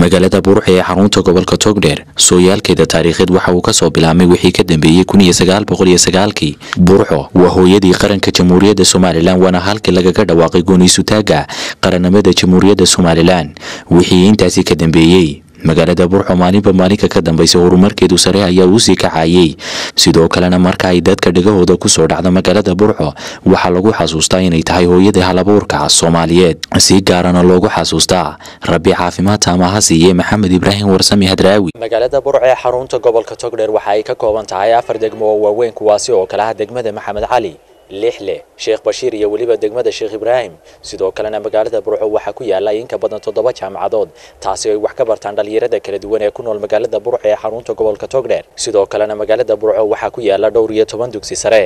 magaalada buruxe ee xarunta gobolka togdheer sooyaalkeeda taariikheed waxa uu kasoo bilaabmay wixii ka dambeeyey kun iyo sagaal boqol iyo sagaalkii burxo waa hooyadii qaranka jamhuuriyadda somalilan waana halkii lagaga dhawaaqay gooniisutaaga qarannimada jamhuuriyadda somalilan wixii intaasi ka dambeeyey magaalada burxo maalinba maalinka ka dambaysa horumarkeedu sare ayaa uusii kacayey sidoo kalena marka ay dadka dhegahooda kusoo dhacdo magaalada burxo waxaa lagu xasuustaa inay tahay hooyadii halabuurka soomaaliyeed si gaarana loogu xasuustaa rabbi caafimaad taama ha siiye maxamed ibraahim warsami hadraawi magaalada burco ee xarunta gobolka togdheer waxa ay ka kooban tahay afar degmo oo waaweyn kuwaasi oo kale ah degmada maxamed cali lixle sheekh bashiir iyo weliba degmada sheekh ibraahim sidoo kalena magaalada burco waxaa ku yaala in ka badan toddoba jaamacadood taasi ay wax ka bartaan dhalinyarada kala duwan ee ku nool magaalada burco ee xarunta gobolka togdheer sidoo kalena magaalada burco waxaa ku yaala dhowr iyo toban dugsi sare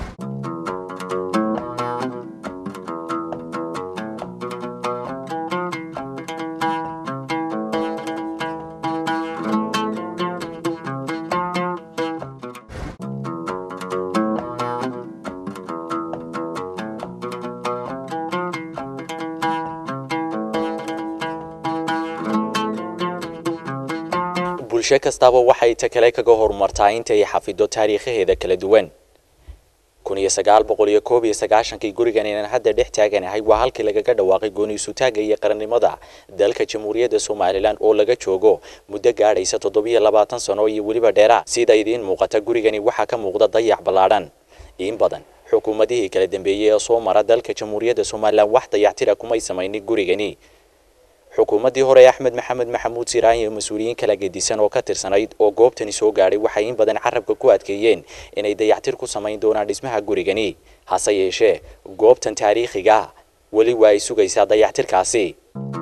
bulsho kastaba waxay ta kale kaga horumartaa intay xafido taariikhaheeda kala duwan kun iyo sagaal boqol iyo koob iyo sagaashankii gurigan inaan hadda dhex taaganahay waa halkii lagaga dhawaaqay gooniisutaaga iyo qarannimada dalka jamhuuriyadda somalilan oo laga joogo muddo gaadhaysa toddobiyo labaatan sano iyo weliba dheera sida idiin muuqata gurigani waxaa ka muuqda dayac ballaadhan in badan xukuumadihii kala dambeeyey ee soo mara dalka jamhuuriyadda somalilan wax dayactira kumay samaynin gurigani xukuumaddii hore axmed maxamed maxamuud siraan iyo mas-uuliyiin kala gedisan oo ka tirsanayd oo goobtani soo gaadhay waxay in badan carabka ku adkeeyeen inay dayactir ku samayn doonaan dhismaha gurigani hase yeeshee goobtan taariikhiga weli waa ay sugaysaa dayactirkaasi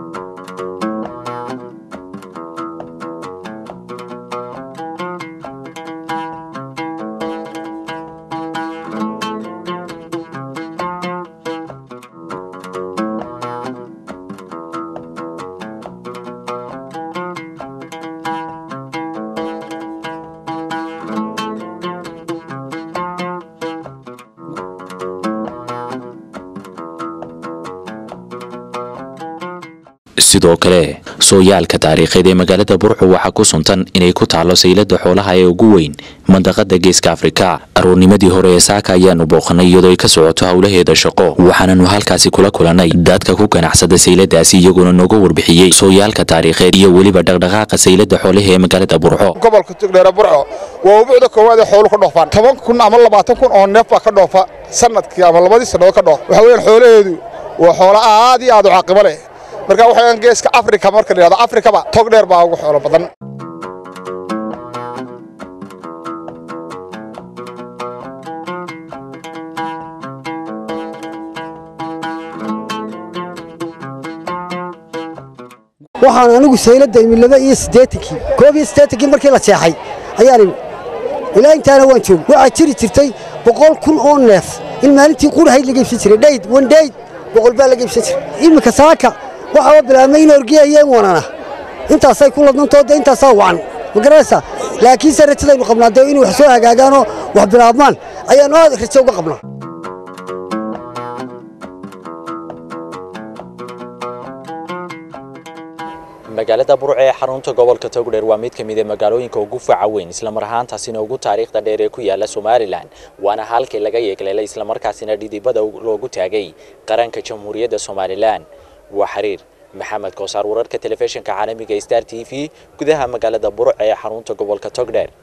sidoo kale sooyaalka taariikheed ee magaalada burxo waxaa ku suntan inay ku taalo saylada xoolaha ee ugu weyn mandaqada geeska afrika aroornimadii hore ee saaka ayaanu booqanay iyadoo ay ka socoto howlaheeda shaqo waxaananu halkaasi kula kulanay dadka ku ganacsada sayladaasi iyagoona nooga warbixiyey sooyaalka taariikheed iyo weliba dhaqdhaqaaqa saylada xoolaha ee magaalada burxo gobolka togdheere burco waa ubuucda koowaad ee xoolu ka dhoofaan toban kun ama labaatan kun oo neef baa ka dhoofa sanadkii ama labadii sannadood ka dhoof waxa weeyaan xoolaheedu waa xoolo aad iyo aad u caqibo leh marka waxaan geeska afrika marka la yidhahdo afrikaba tog dheer baa ugu xoolo badan waxaan anigu sayladda imi laba iyo siddeetankii koob iyo siddeetankii markii la jeexay ayaan imi ilaa intaana waan joog waxaa jiri jirtay boqol kun oo neef in maalintii qudhahayd laga ibsan jiray dhayd wan dhayd boqol baa laga ibsan jiray iminka saaka waxaa bilaabmay in orgiyayeen wanana intaasay ku ladnantoo dee intaasaa wacan ma garanaysaa laakiinse rajadaynu qabnaa dee inay wax soo hagaagaanoo wax bilaabmaan ayaannu aad rajo uga qabnaa magaalada burco ee xarunta gobolka togdheer waa mid ka mid a magaalooyinka ugu faca weyn islamar ahaantaasina ugu taariikhda dheer ee ku yaala somalilan waana halkii laga yeegleelay islamarkaasina dhidibada loogu taagay qaranka jamhuuriyadda somalilan waa xiriir maxamed koosaar wararka telefishinka caalamiga star t v gudaha magaalada burco ee xarunta gobolka togdheer